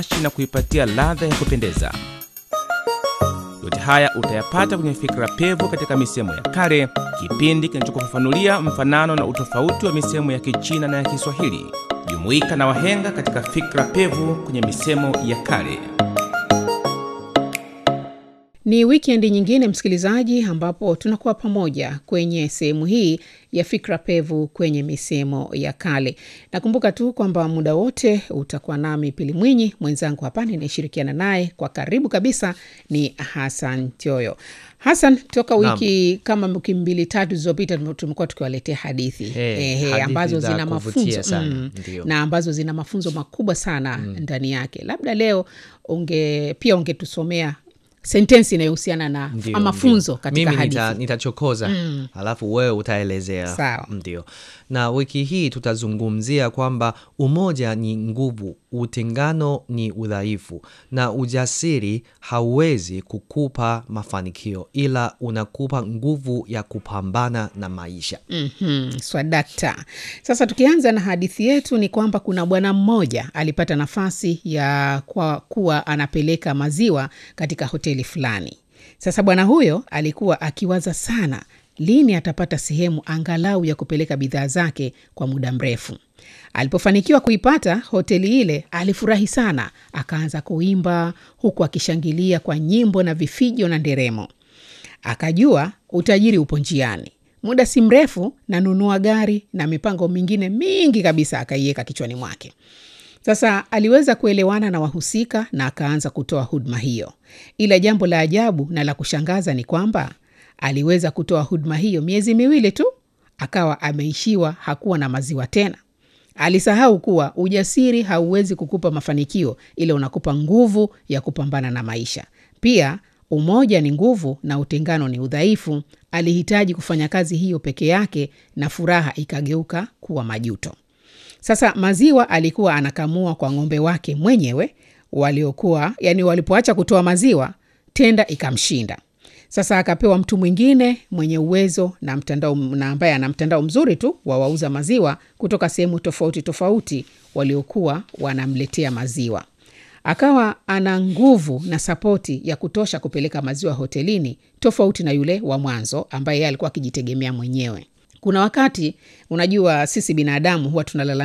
na kuipatia ladha ya kupendeza. Yote haya utayapata kwenye Fikra Pevu katika misemo ya kale, kipindi kinachokufafanulia mfanano na utofauti wa misemo ya Kichina na ya Kiswahili. Jumuika na wahenga katika Fikra Pevu kwenye misemo ya kale. Ni wikendi nyingine msikilizaji, ambapo tunakuwa pamoja kwenye sehemu hii ya fikra pevu kwenye misemo ya kale. Nakumbuka tu kwamba muda wote utakuwa nami Pili Mwinyi, mwenzangu hapa ninayeshirikiana naye kwa karibu kabisa ni Hasan Tioyo. Hasan, toka wiki kama wiki mbili tatu zilizopita tumekuwa tukiwaletea hadithi Eh, ehe, hadithi ambazo za zina kuvutia mafunzo sana, mm, ndio. na ambazo zina mafunzo makubwa sana ndani yake. Labda leo unge pia ungetusomea sentensi inayohusiana na Ndio, mafunzo ndio. katika Mimi hadithi. nita, nitachokoza alafu wewe utaelezea Sawa. ndio na wiki hii tutazungumzia kwamba umoja ni nguvu utengano ni udhaifu na ujasiri hauwezi kukupa mafanikio ila unakupa nguvu ya kupambana na maisha Mhm, swadakta. Sasa tukianza na hadithi yetu ni kwamba kuna bwana mmoja alipata nafasi ya kwa kuwa anapeleka maziwa katika hoteli fulani. Sasa bwana huyo alikuwa akiwaza sana lini atapata sehemu angalau ya kupeleka bidhaa zake kwa muda mrefu. Alipofanikiwa kuipata hoteli ile, alifurahi sana, akaanza kuimba huku akishangilia kwa nyimbo na vifijo na nderemo. Akajua utajiri upo njiani. Muda si mrefu nanunua gari na mipango mingine mingi kabisa akaiweka kichwani mwake. Sasa aliweza kuelewana na wahusika na akaanza kutoa huduma hiyo, ila jambo la ajabu na la kushangaza ni kwamba aliweza kutoa huduma hiyo miezi miwili tu, akawa ameishiwa, hakuwa na maziwa tena. Alisahau kuwa ujasiri hauwezi kukupa mafanikio, ila unakupa nguvu ya kupambana na maisha. Pia umoja ni nguvu na utengano ni udhaifu. Alihitaji kufanya kazi hiyo peke yake na furaha ikageuka kuwa majuto. Sasa maziwa alikuwa anakamua kwa ng'ombe wake mwenyewe waliokuwa yani, walipoacha kutoa maziwa, tenda ikamshinda. Sasa akapewa mtu mwingine mwenye uwezo na mtandao na ambaye ana mtandao mzuri tu wa wauza maziwa kutoka sehemu tofauti tofauti waliokuwa wanamletea maziwa. Akawa ana nguvu na sapoti ya kutosha kupeleka maziwa hotelini, tofauti na yule wa mwanzo ambaye yeye alikuwa akijitegemea mwenyewe. Kuna wakati unajua, sisi binadamu huwa tunalalamika